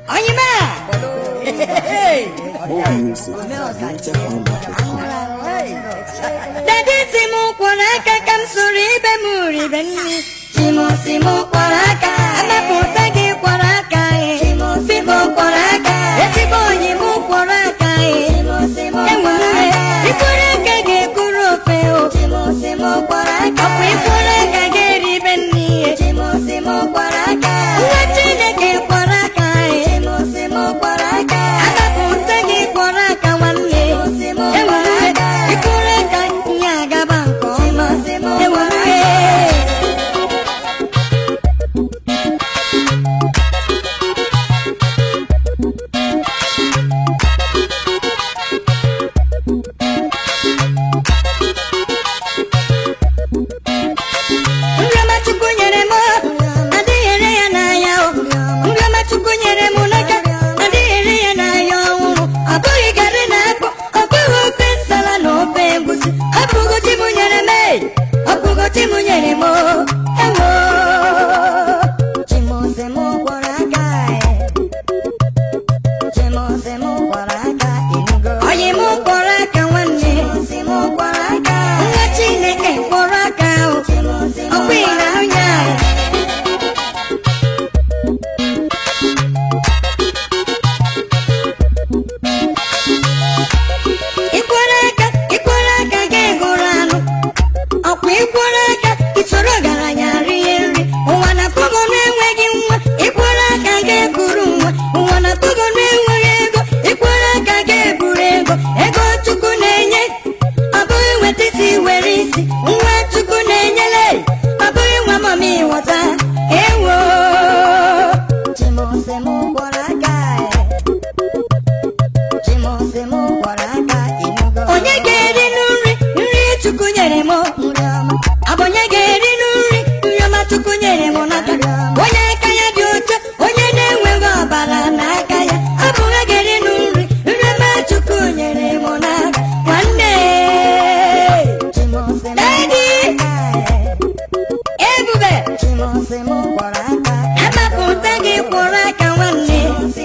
Oyima! More music at NigerHighlife.com. Dadi si m kwọrọ aka ka m soro ibe m ribe nri. Chimo si m kwọrọ aka, amapụta gị kwọrọ aka e. Biko kwọrọ aka, ezigbo oyi m kwọrọ aka e. Enwere ikwọrọ aka ga-ekwuru ofe o. Ọkwa ikwọrọ aka ga-eribe nri e. Nwa Chineke kwọrọ aka e. Amapụta gị kwọrọ aka nwanne. Enwere ikwọrọ aka ihe agaba nke ọma. Enwere Nriọma Chukwu nyere m adịghị ere ya n'ahịa o. Nriọma Chukwu nyere m n'aka adịghị ere ya n'ahịa ọhụrụ. Ọ bụghị garị na akpụ, ọ bụghị ofe nsala na ofe egwusi. Ọ bụghị chi m nyere m ee, ọ bụghị chi m nyere m o. Ewo. Oyi m kwọrọ aka nwanne. Nwa Chineke kwọrọ aka o. Ọkwa ị na-ahụ ya? Ikworo aka, ikworo aka ga-egoro anụ. Ọkwa ikworo aka, isoro ọgaranya rie nri. Ụwa na-akpọgo na-enweghị nwa, ikworo aka ga-ekuru nwa. Ụwa na-akpọgo na-enweghị ego, ikworo aka ga-eburu ego. Ego Chukwu na-enye, ọ bụghị nweta isi were isi. Nwa Chukwu na-enyere, ọ bụghị nwa mama ịghọta. Ewo. Onye ga-eri nri nri Chukwu nyere m ọ bụ onye ga-eri nri nri ọma Chukwu nyere m n'aka onye aka ya dị ọcha onye na-enweghị ọbara n'aka ya ọ bụ onye ga-eri nri nri ọma Chukwu nyere m n'aka nwanne Daddy ebube amapụta gị kwụrụ aka nwanne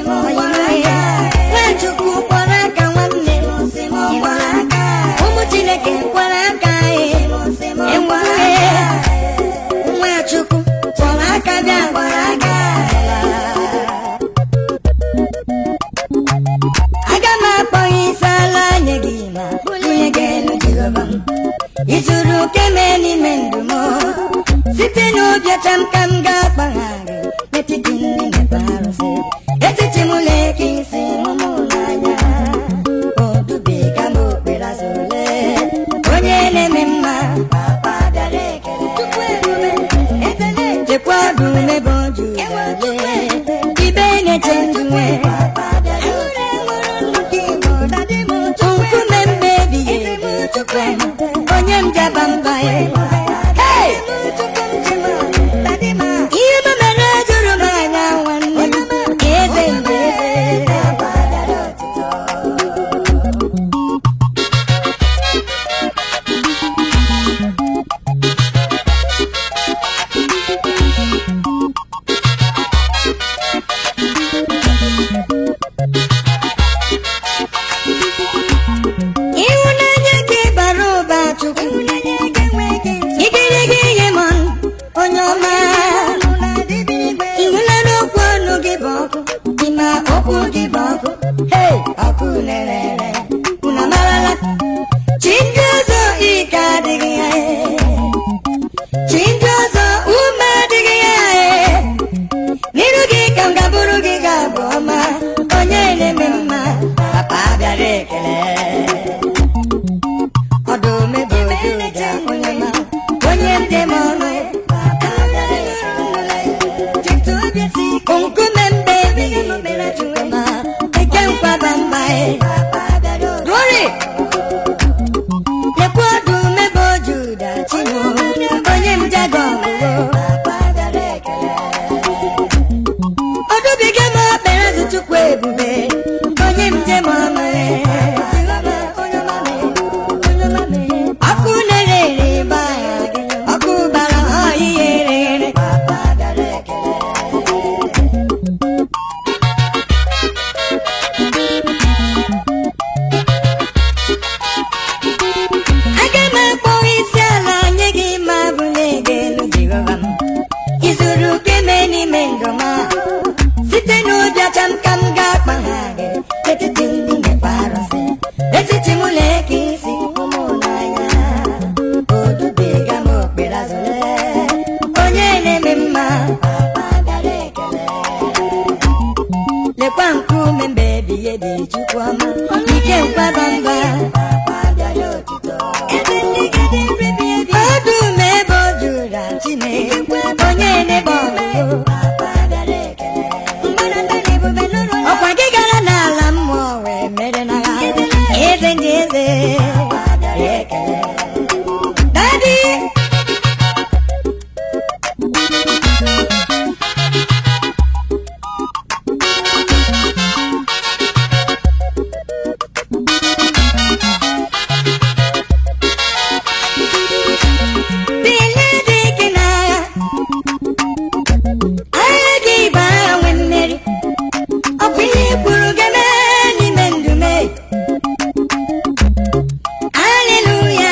Nwachukwu kwụrụ aka nwanne ụmụ Chineke kwụrụ aka enwere Nwachukwu kwụrụ aka bịa kwụrụ aka aga m akpọ isi ala nye gị ma bunye gị elu Jehova m izuru keme n'ime ndụ m site n'obi ọcha m ka m ga-akpagharị n'etiti ndị na-ekpe arụsị etiti m na-eke isi mụmụ n'anya odubiga m okpere azụ ole onye na-eme mma papa bịara ekele Chukwu ebube ekele chekwa ọdụ mebe oju wale ibe na-eche ndụ nwe nkume mgbe ebighị ebi Chukwu onye m jaba mba ya Hey! ihe m mere juru m anya nwanne m eze mgbe eze n'ime ndụ m a. site n'obi ọcha m ka m ga-akpa ha gị etiti ndị na-ekpe arụsị etiti mụ na-eke isi ụmụ n'anya odubega m okpere azụle onye na-eme mma papa bịara ekele lekwa nkume mbe ebighị ebi chukwu ọma ike nkwaba mba ọdụm ebe o juru chine onye na-ebe ọgụgụ ọkwa gị gara n'ala mmụọ wee mere na ha eze ndị eze dadi bilie dị ike n'agha agha gị bụ agha nwe mmeri ọ bụ ihe i kwuru ga-eme n'ime ndụ me aleluya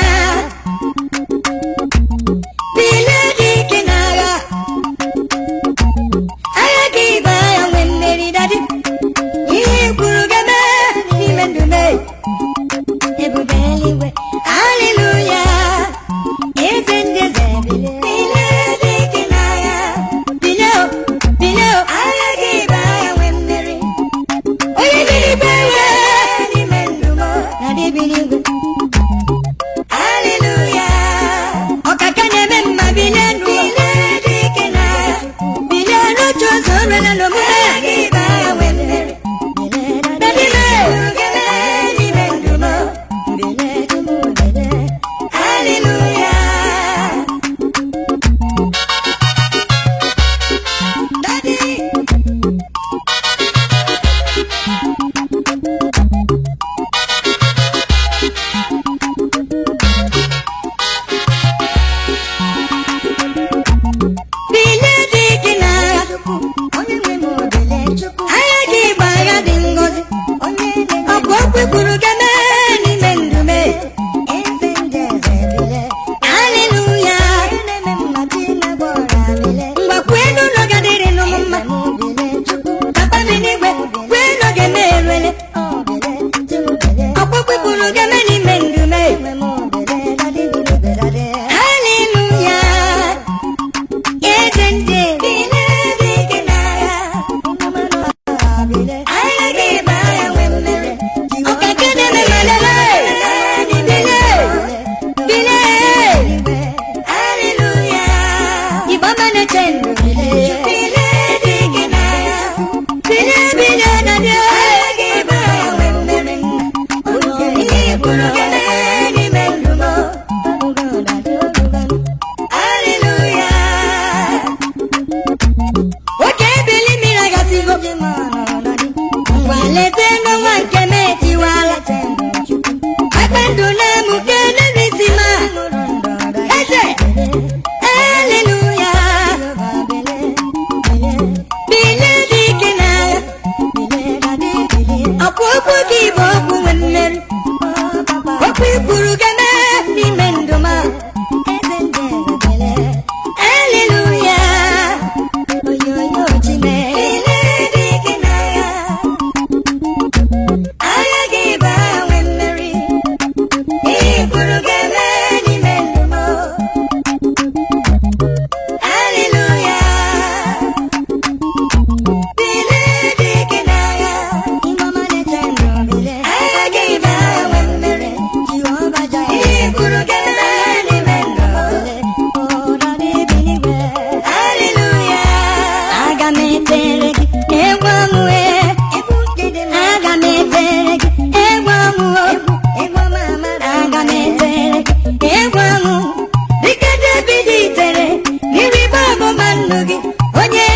bilie dị ike n'agha agha gị bụ agha nwe mmeri dadi ihe i kwuru ga-eme n'ime ndụ me ebube eluigwe aleluya eze ndị eze bilie bilie dị ike n'agha bilie o bilie o agha gị bụ agha nwe mmeri onye n'igwe ya n'ime ndụ m na dịbi n'igwe aleluya ọkaka na-eme mma bilie nụ bilie dị ike n'agha bilie n'otu ụzọ nrere n'omume agha gị bụ agha nwe mmeri Dadime, n'ime ndụ m bilie dum bilie aleluya Daddy bilie dị ike n'agha agha gị bụ agha dị ngọzi ọ bụ okwu kwuru ga-eme n'ime ndụ me aleluya mgbakwe n'ụlọ gadịrị n'ụmụ mma papa bi n'igwe kwee n'oge m eruele ọkpụkpụ kwuru ga-eme n'ime ndụ me aleluya eze ndị agha gị bụ agha nwe mmeri ọkaka na-eme malele bilie bilie aleluya igbo ọma na-eche ndụ bilie bilie dị ike n'agha bilie bilie na bịa agha gị bụ agha nwe mmeri ihe kwuru ga-eme n'ime ndụ m aleluya oke ebili mmiri agasigo ngwa leta n'ọnwa nke m etiwala aka ndụ na-emuke n'ebisi ma eze aleluya bilie dị ike n'agha ọkwa okwu gị bụ okwu nwe mmeri okwu ikwuru ga-eme n'ime ndụ m aleluya oyoyo chime bilie dị ike n'agha agha gị bụ agha nwe mmeri ihe kwuru ga-eme n'ime ndụ m aleluya bilie dị ike n'agha agha gị bụ agha nwe mmeri ihe kwuru ga-eme n'ime ndụ m aleluya aga m etere gị egwu ọmụwe aga m etere gị egwu ọmụwe aga m etere gị egwu ọmụ dịka David itere n'iribe ọgbụgba ndụ gị onye